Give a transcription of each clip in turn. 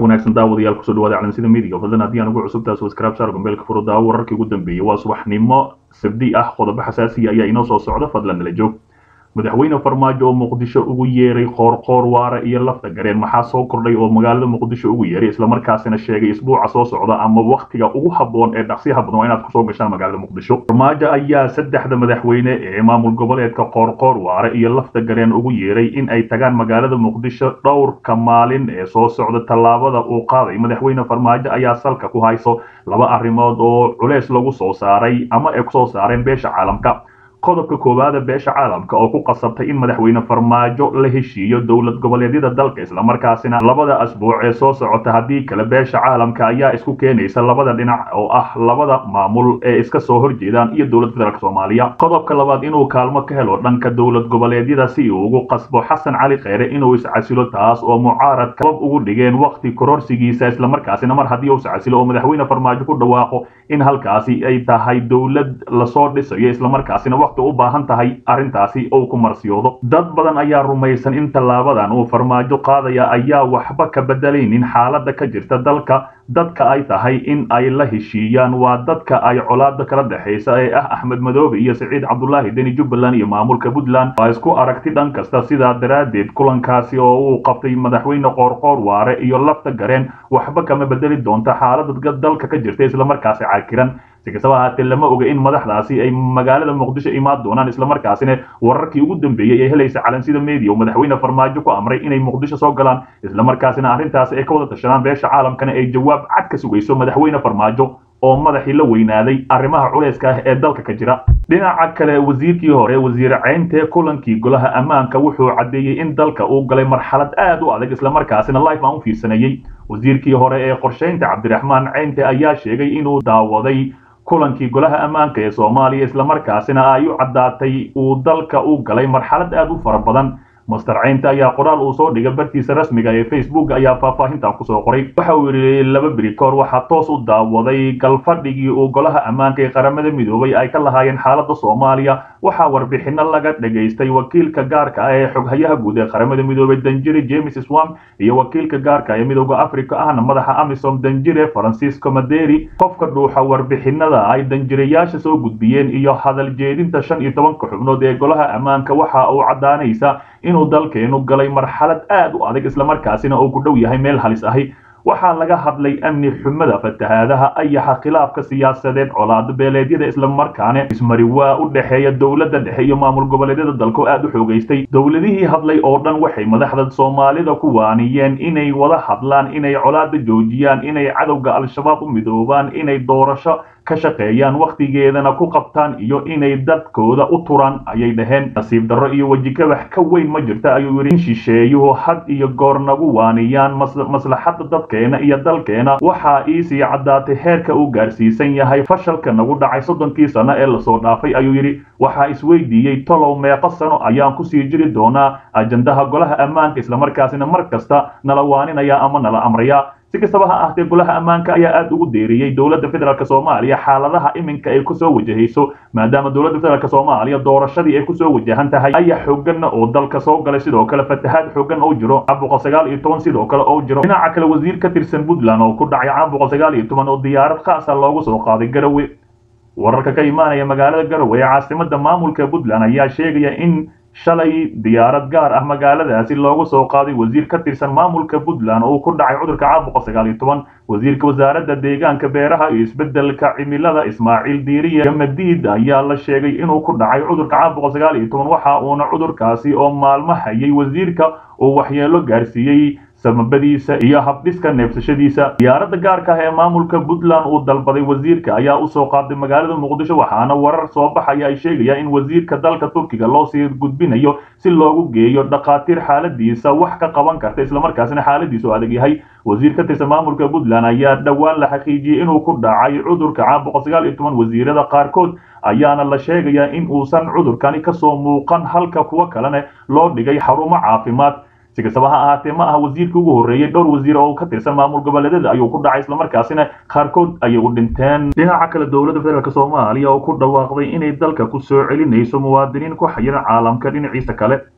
wanaagsan daawadayaal kusoo dhawaada calansida midiga fadlan haddii aan ugu cusubtahay subscribe saar gombeelka furo daawo wararkii ugu dambeeyey waa subaxnimo sabdi ah qodobo xasaasiya ayaa inoo soo socda fadlan nala joog madaxweyne farmaajo oo muqdisho ugu yeeray qoorqoor waara iyo lafta gareen maxaa soo kordhay oo magaalada muqdisho ugu yeeray islamarkaasina sheegay isbuuca soo socda ama waktiga ugu habboon ee dhaqsiyaha badan waa inaad kusoo gashaan magaalada muqdisho farmaajo ayaa saddexda madaxweyne ee maamul goboleedka qoorqoor waare iyo lafta gareen ugu yeeray in ay tagaan magaalada muqdisho dhowrka maalin ee soo socda tallaabada uu qaaday madaxweyne farmaajo ayaa salka ku hayso laba arrimood oo culeys lagu soo saaray ama ay kusoo saareen beesha caalamka qodobka koowaada beesha caalamka oo ku qasabtay in madaxweyne farmaajo la heshiiyo dowlad goboleedyada dalka islamarkaasina labada asbuuc ee soo socota haddii kale beesha caalamka ayaa isku keenaysa labada dhinac oo ah labada maamul ee iska soo horjeedaan iyo dowlad federaalk soomaaliya qodobka labaad inuu kaalmo ka helo dhanka dowlad goboleedyada si uu ugu qasbo xasan cali kheyre inuu iscasilo taas oo mucaarad kabab ugu dhigeen waqti kororsigiisa islamarkaasina mar haddii uu iscasilo oo madaxweyne farmaajo ku dhawaaqo in halkaasi ay tahay dowlad lasoo dhisayo islamarkaasina u baahan tahay arrintaasi ou ku marsiyoodo dad badan ayaa rumaysan in tallaabadan uu farmaajo qaadaya ayaa waxba ka bedelaynin xaaladda ka jirta dalka dadka ay tahay in ay la heshiiyaan waa dadka ay colaada kala dhexaysa ee ah axmed madoobe iyo siciid cabdulaahi deni jubbaland iyo maamulka puntland waa isku aragti dhan kasta sidaa daraaddeed kulankaasi oo uu qabtay madaxweyne qoorqoor waare iyo lafta gareen waxba kama bedeli doonta xaalada dalka ka jirta islamarkaasi caakiran si kastaba ahaatee lama oga in madaxdaasi ay magaalada muqdisho imaan doonaan islamarkaasina wararkii ugu dambeeyey ee helaysa calansida media oo madaxweyne farmaajo ku amray inay muqdisho soo galaan islamarkaasina arrintaasi ay ka wada tashadaan beesha caalamkana ay jawaab cad ka sugayso madaxweyne farmaajo oo madaxii la weynaaday arrimaha culayska ah ee dalka ka jira dhinaca kale wasiirkii hore wasiir ceyntee kulankii golaha ammaanka wuxuu caddeeyey in dalka uu galay marxalad aad u adag islamarkaasina life aan u fiirsanayey wasiirkii hore ee qorshaynta cabdiraxmaan ceynte ayaa sheegay inuu daawaday kulankii golaha ammaanka ee soomaaliya islamarkaasina ay u caddaatay uu dalka u galay marxalad aad u fara badan master ceynte ayaa qoraal uu soo dhigay bartiisa rasmiga ee facebook ayaa faahfaahintan kusoo qoray waxa uu yidhi laba beri kahor waxaa toos u daawaday galfadhigii uu golaha ammaanka ee qaramada midoobay ay ka lahaayeen xaaladda soomaaliya waxaa warbixino laga dhagaystay wakiilka gaarka ah ee xoghayaha guud ee qaramada midoobay danjire james swam iyo wakiilka gaarka ee midooda africa ahna madaxa amisom danjire francisco maderi qofka dhuuxa warbixinada ay danjirayaasha soo gudbiyeen iyo hadal jeedinta shan iyo tobanka xubnood ee golaha ammaanka waxa uu caddaanaysa inuu dalkeenu galay marxalad aad u adag islamarkaasina uu ku dhow yahay meel halis ahi waxaa laga hadlay amni xumada fatahaadaha ayaxa khilaafka siyaasadeed colaado beeleedyada islamarkaana ismari waa u dhexeeya dowladda dhexe iyo maamul goboleedyada dalko aad u xoogaystay dowladihii hadlay oo dhan waxay madaxda soomaalida ku waaniyeen inay wada hadlaan inay colaada joojiyaan inay cadowga al-shabaab u midoobaan inay doorasho ka shaqeeyaan wakhtigeedana ku qabtaan iyo inay dadkooda u turaan ayay dhaheen nasiib darro iyo wejikabax ka weyn ma jirta ayuu yidhi in shisheeyuhu had iyo goor nagu waaniyaan maslaxadda dadkeena iyo dalkeena waxaa iisii caddaatay heerka uu gaarsiisan yahay fashalka nagu dhacay soddonkii sano ee lasoo dhaafay ayuu yidhi waxaa isweydiiyey tolow meeqo sano ayaan kusii jiri doonaa ajandaha golaha ammaanka islamarkaasina mar kasta nala waaninaya ama nala amraya si kastaba ha ahtee golaha ammaanka ayaa aad ugu deeriyey dowladda federaalk soomaaliya xaaladaha iminka ay kusoo wajahayso maadaama dowladda federaalk soomaaliya doorashadii ay kusoo wajahan tahay ayaa xooganna oo dalka soo galay sidoo kale fatahaad xoogan oo jiro caabuqa sagaal iyo toban sidoo kale oo jiro dhinaca kale wasiir ka tirsan puntland oo ku dhacay caabuqa sagaal iyo toban oo diyaarad khaasa loogu soo qaaday garawe wararka ka imaanaya magaalada garowe ee caasimada maamulka puntland ayaa sheegaya in shalay diyaarad gaar ah magaaladaasi loogu soo qaaday wasiir ka tirsan maamulka puntland oo ku dhacay cudurka caabuqa sagaal iyo toban wasiirka wasaaradda deegaanka beeraha iyo isbeddelka cimilada ismaaciil diiriye gamadiid ayaa la sheegay inuu ku dhacay cudurka caabuqa sagaal iyo toban waxa uuna cudurkaasi oo maalmo hayay wasiirka uu waxyeelo gaarsiiyey samabadiisa iyo habdhiska neefsashadiisa diyaaradda gaarka ah ee maamulka puntland uu dalbaday wasiirka ayaa usoo qaaday magaalada muqdisho waxaana warar soo baxaya ay sheegayaan in wasiirka dalka turkiga loo sii gudbinayo si loogu geeyo dhakhaatiir xaaladiisa wax ka qaban karta islamarkaasina xaaladiisu adag yahay wasiir ka tirsan maamulka puntland ayaa dhowaan la xaqiijiyey inuu ku dhacay cudurka caabuqa sagaal iyo toban wasiirada qaarkood ayaana la sheegayaa in uusan cudurkani kasoo muuqan halka kuwo kalena loo dhigay xarumo caafimaad si kastaba ha ahaatee ma aha wasiirkii ugu horreeyey dhowr wasiir oo ka tirsan maamul goboleedyada ayuu ku dhacay islamarkaasina qaarkood ayay u dhinteen dhinaca kale dowladda federaalk soomaaliya oo ku dhawaaqday inay dalka ku soo celinayso muwaadiniin ku xayiran caalamka dhinaciisa kale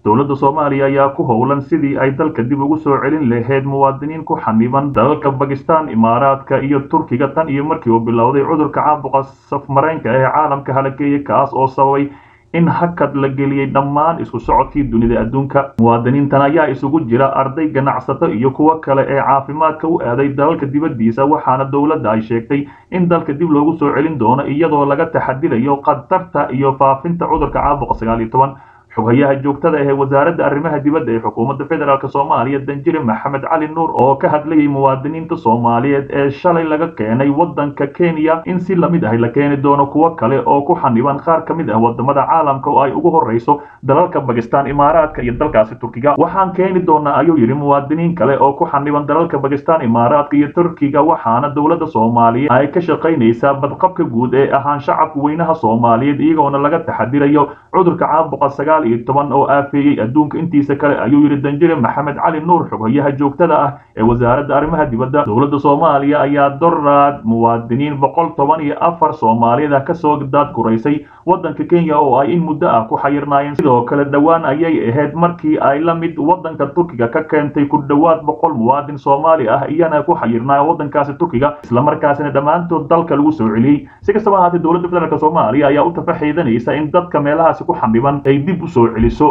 dowladda soomaaliya ayaa ku howlan sidii ay dalka dib ugu soo celin lahayd muwaadiniin ku xaniban dalalka bakistan imaaraadka iyo turkiga tan iyo markii uu bilowday cudurka caabuqa safmareenka ee caalamka halakeeyey kaas oo sababay in hakad la geliyey dhammaan isku socodkii dunida adduunka muwaadiniintan ayaa isugu jira arday ganacsato iyo kuwo kale ee caafimaadka u aaday dalalka dibaddiisa waxaana dowladda ay sheegtay in dalka dib loogu soo celin doono iyadoo laga taxadilayo khatarta iyo faafinta cudurka caabuqa sagaal iyo toban xoghayaha joogtada ee wasaaradda arrimaha dibadda ee xukuumadda federaalk soomaaliya danjire maxamed cali nuur oo ka hadlayay muwaadiniinta soomaaliyeed ee shalay laga keenay waddanka kenya in si lamid ah la keeni doono kuwo kale oo ku xaniban qaar ka mid ah wadamada caalamka oo ay ugu horreyso dalalka bakistan imaaraadka iyo dalkaasi turkiga waxaan keeni doonaa ayuu yidhi muwaadiniin kale oo ku xaniban dalalka bakistan imaaraadka iyo turkiga waxaana dowladda soomaaliya ay ka shaqaynaysaa badqabka guud ee ahaan shacabka weynaha soomaaliyeed iyagoona laga taxadirayo cudurka caabuqa sagaal iyo toban oo aafeeyey adduunka intiisa kale ayuu yidhi danjire maxamed cali nuur xoghayaha joogtada ah ee wasaaradda arrimaha dibadda dowladda soomaaliya ayaa doraad muwaadiniin boqol toban iyo afar soomaaliyada kasoo daadguraysay waddanka kenya oo ay in muddo ah ku xayirnaayeen sidoo kale dhowaan ayay ahayd markii ay la mid waddanka turkiga ka keentay ku dhowaad boqol muwaadin soomaali ah iyana ku xayirnaaya waddankaasi turkiga islamarkaasina dhammaantood dalka lagu soo celiyey si kastaba ahaatee dowladda federaalk soomaaliya ayaa u tafaxiidanaysa in dadka meelahaasi ku xaniban ay dib u soo celiso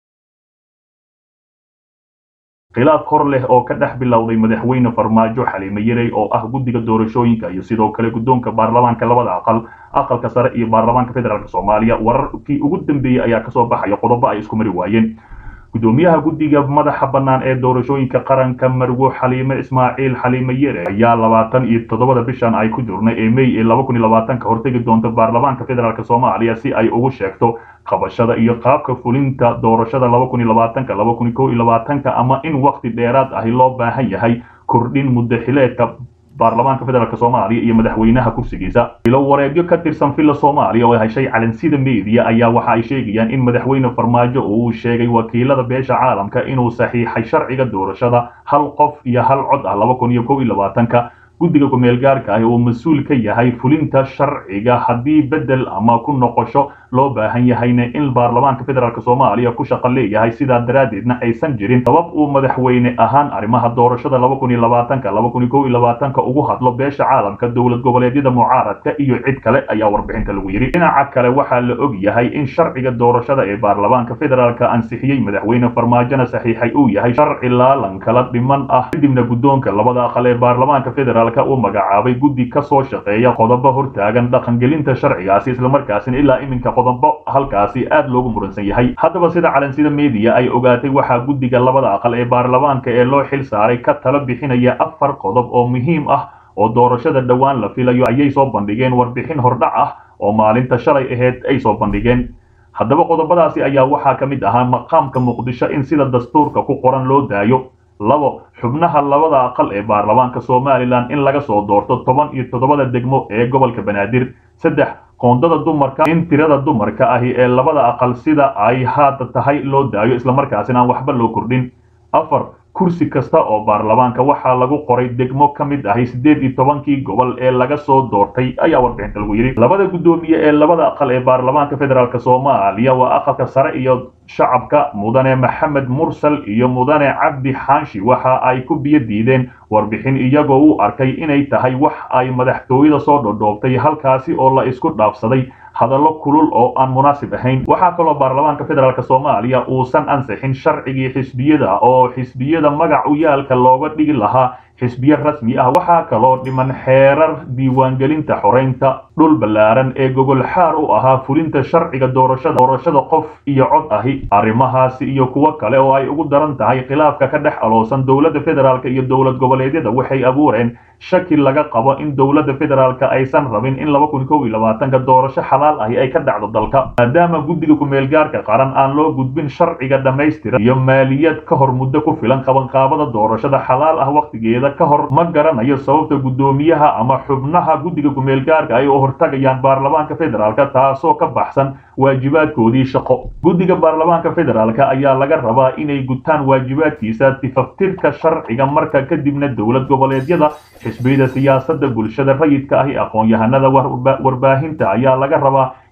khilaaf hor leh oo ka dhex bilowday madaxweyne farmaajo xaliime yarey oo ah guddiga doorashooyinka iyo sidoo kale guddoonka baarlamaanka labada aqal aqalka sare iyo baarlamaanka federaalk soomaaliya wararkii ugu dambeeyey ayaa kasoo baxaya qodobo ay isku mari waayeen gudoomiyaha guddiga madaxa bannaan ee doorashooyinka qaranka marwo xaliime ismaaciil xaliime yere ayaa labaatan iyo toddobada bishan ay ku jirnay ee may ee laba kun iyo labaatanka hortegi doonta baarlamaanka federaalk soomaaliya si ay ugu sheegto qabashada iyo qaabka fulinta doorashada laba kun iyo labaatanka laba kun iyo kow iyo labaatanka ama in wakti dheeraad ahi loo baahan yahay kordhin muddo xileedka baarlamaanka federaalk soomaaliya iyo madaxweynaha kursigiisa ilo wareegyo ka tirsan villa soomaaliya oo heshay calansida media ayaa waxa ay sheegayaan in madaxweyne farmaajo uu sheegay wakiilada beesha caalamka inuu saxiixay sharciga doorashada hal qof iyo hal cod ah laba kun iyo kow iyo labaatanka guddiga ku-meel gaarka ah uu mas-uul ka yahay fulinta sharciga haddii bedel ama ku noqosho loo baahan yahayna in baarlamaanka federaalk soomaaliya ku shaqo leeyahay sidaa daraaddeedna aysan jirin sabab uu madaxweyne ahaan arrimaha doorashada laba kun iyo labaatanka laba kun iyo kow iyo labaatanka ugu hadlo beesha caalamka dowlad goboleedyada mucaaradka iyo cid kale ayaa warbixinta lagu yidhi dhinaca kale waxaa la og yahay in sharciga doorashada ee baarlamaanka federaalka ansixiyey madaxweyne farmaajona saxiixay uu yahay sharci laalan kala dhiman ah kadibna guddoonka labada aqal ee baarlamaanka federaalka uu magacaabay guddi kasoo shaqeeya qodobo hortaagan dhaqangelinta sharcigaasi islamarkaasina ilaa iminka qodobo halkaasi aad loogu muransan yahay haddaba sida calansida media ay ogaatay waxaa guddiga labada aqal ee baarlamaanka ee loo xil saaray ka talo bixinaya afar qodob oo muhiim ah oo doorashada dhowaan la filayo ayay soo bandhigeen warbixin hordhac ah oo maalinta shalay aheyd ay soo bandhigeen haddaba qodobadaasi ayaa waxaa ka mid ahaa maqaamka muqdisho in sida dastuurka ku qoran loo daayo labo xubnaha labada aqal ee baarlamaanka somalilan in laga soo doorto toban iyo toddobada degmo ee gobolka banaadir saddex qoondada dumarka in tirada dumarka ahi ee labada aqal sida ay haada tahay loo daayo islamarkaasina aan waxba loo kordhin afar kursi kasta oo baarlamaanka waxaa lagu qoray degmo ka mid ahi siddeed iyo tobankii gobol ee laga soo doortay ayaa warbixinta lagu yidhi labada guddoomiye ee labada aqal ee baarlamaanka federaalk soomaaliya waa aqalka sare iyo shacabka mudane maxamed mursal iyo mudane cabdi xaanshi waxa ay ku biyo diideen warbixin iyagoo u arkay inay tahay wax ay madaxtooyada soo dhodhoobtay halkaasi oo la isku dhaafsaday hadallo kulul oo aan munaasib ahayn waxaa kaloo baarlamaanka federaalk soomaaliya uusan ansixin sharcigii xisbiyada oo xisbiyada magac u yaalka looga dhigi lahaa xisbiye rasmi ah waxaa kaloo dhiman xeerar diiwaangelinta xoreynta dhul ballaaran ee gogol xaar u ahaa fulinta sharciga doorashada doorashada qof iyo cod ahi arrimahaasi iyo kuwo kale oo ay ugu daran tahay khilaafka ka dhex aloosan dowladda federaalk iyo dowlad goboleedyada waxay abuureen shaki laga qabo in dowladda federaalk aysan rabin in laba kun kow iyo labaatanka doorasho xalaal ahi ay ka dhacdo dalka maadaama guddiga ku-meelgaarka qaran aan loo gudbin sharciga dhammaystiran iyo maaliyad ka hor muddo ku filan qabanqaabada doorashada xalaal ah wakhtigeeda ka hor ma garanayo sababta guddoomiyaha ama xubnaha guddiga ku-meelgaarka ay u hortagayaan baarlamaanka federaalk taasoo ka baxsan waajibaadkoodii shaqo guddiga baarlamaanka federaalk ayaa laga rabaa inay gutaan waajibaadkiisa tifaftirka sharciga marka kadibna dowlad goboleedyada xisbiyada siyaasadda bulshada rayidka ahi aqoon-yahanada warbaahinta ayaa laga rabaa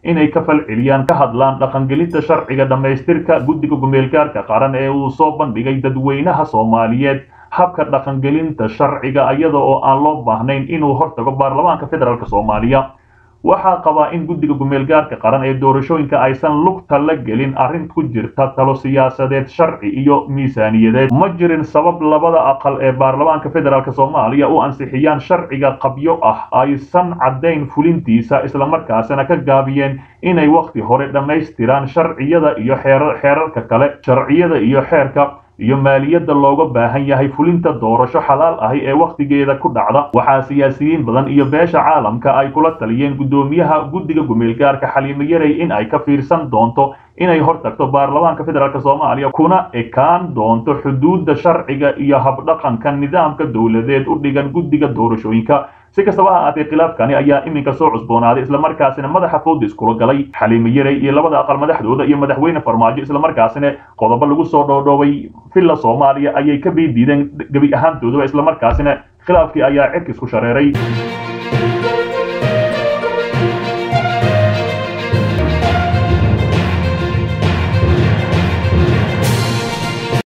inay ka falceliyaan ka hadlaan dhaqangelinta sharciga dhammaystirka guddiga gumeelgaarka qaran ee uu soo bandhigay dadweynaha soomaaliyeed habka dhaqangelinta sharciga iyada oo aan loo baahnayn inuu hortago baarlamaanka federaalk soomaaliya waxaa qabaa in guddiga gumeelgaarka qaran ee doorashooyinka aysan lugta la gelin arrin ku jirta talo siyaasadeed sharci iyo miisaaniyadeed ma jirin sabab labada aqal ee baarlamaanka federaalk soomaaliya u ansixiyaan sharciga qabyo ah aysan caddayn fulintiisa islamarkaasina ka gaabiyeen inay wakhti hore dhammaystiraan sharciyada iyo xeerarka kale sharciyada iyo xeerka iyo maaliyadda looga baahan yahay fulinta doorasho xalaal ahi ee wakhtigeeda ku dhacda waxaa siyaasiyiin badan iyo beesha caalamka ay kula taliyeen guddoomiyaha guddiga gumeelgaarka xaliimo yarey in ay ka fiirsan doonto inay hortagto baarlamaanka federaalk soomaaliya kuna ekaan doonto xuduudda sharciga iyo habdhaqanka nidaamka dowladeed u dhigan guddiga doorashooyinka si kastaba ha ahaatee khilaafkani ayaa iminka soo cusboonaaday islamarkaasina madaxa fooda iskula galay xaliimo yarey iyo labada aqal madaxdooda iyo madaxweyne farmaajo islamarkaasina qodobo lagu soo dhoodhoobay villa soomaaliya ayay ka biidiideen gebi ahaantoodaba islamarkaasina khilaafkii ayaa cirka isku shareeray